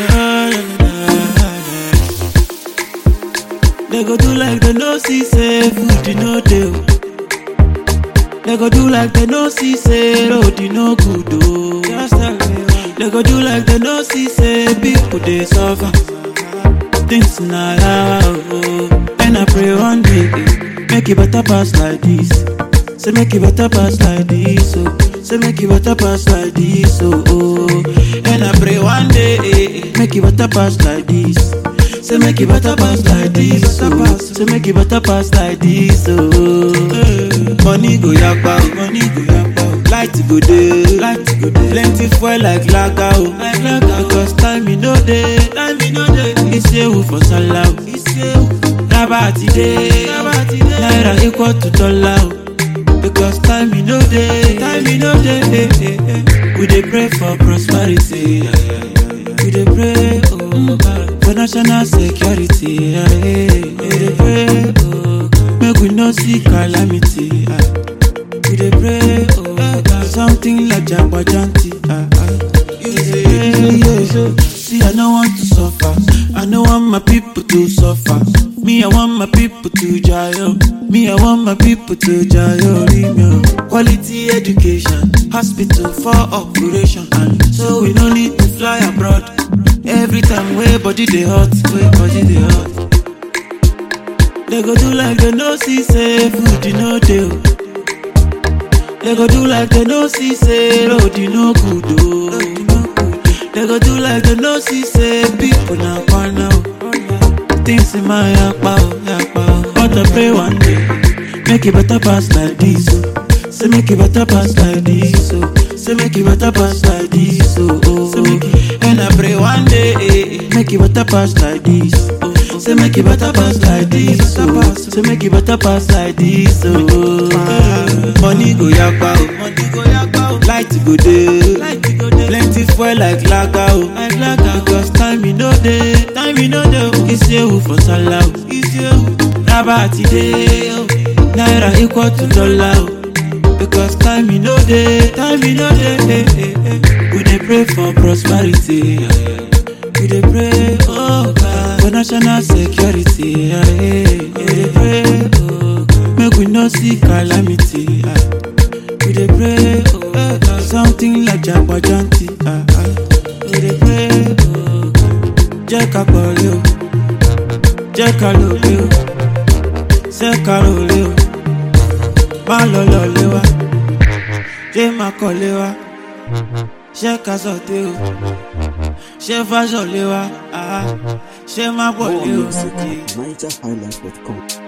They go do like they no see say food you no dey. oh. They go do like they no see say road you no good oh. Just tell me why. They go do like they no see say people dey suffer. Things na loud oh. And I pray one day eh, make it better pass like this. Say make it better pass like this oh. Say make it better pass like this oh. oh. And I pray one day eh, eh, make it better pass like this. Say make it better pass like this oh. Say make it better pass like this oh. Money go yakpa oh. Money go yakpa oh. Light go dey. Light go dey. Plenty fuel like lager oh. Like lager because time e no dey. Time e no dey. Isewu for sallah oh. Isewu. Raba ti dey. Raba ti dey. Naira equal to dollar oh. Because time e no dey. Time e no dey. eh, eh, eh. We dey pray for prosperity. yeah, yeah, yeah, yeah. We dey pray oh God for national security. yeah, yeah. We dey pray oh God make we no see calamity. ah. We dey pray oh God something like jagbajanti. ah, ah. We dey pray, yeah. See I no want to suffer. I no want my people to suffer. Me I want my people to jail. Me I want my people to jail. Remyo. Quality education, hospital for operation, and so we no need to fly abroad. Every time wey body dey hot, wey body dey hot. They go do like they no see say food you no dey. oh. They go do like they no see say road you no good oh. They go do like they no see say people na kwana oh. Things in my yakpa oh, yakpa oh. But I pray one day, make it better pass like this oh. Say make it better pass like this oh. Say make it better pass like this oh. oh. Say make it, and I pray one day, eh, eh, make it better pass like this. Oh. Say make it better pass like this oh. Say make it better pass like this oh. Money go yakpa oh. Money go yakpa oh. Light go dey. Light go dey. Plenty fuel like lager oh. Like lager. Because time e no dey. Time e no dey oh. Isewu for sallah oh. Isewu. Raba ti dey oh. Naira equal to dollar oh. Because time e no dey. Time e no dey. eh, eh, eh. We dey pray for prosperity. yeah, yeah. We dey pray, oh God, for national security. Yeah, yeah. We dey pray, oh God, make we no see calamity. ah. We dey pray, oh God, something like jagbajanti. ah, ah. We dey pray, oh God, jẹ́ ká pọ̀lẹ́ o, jẹ́ ká lòlẹ́ o, ṣé ká rọ̀lẹ́ o, má lọ lọ́lẹ́ wa, jẹ́ má kọ́lé wa, ṣé ká sọ̀tẹ́ o ṣé fáṣọ lé wa ah, ṣé má pọ̀ More lé o. music at NigerHighlife.com.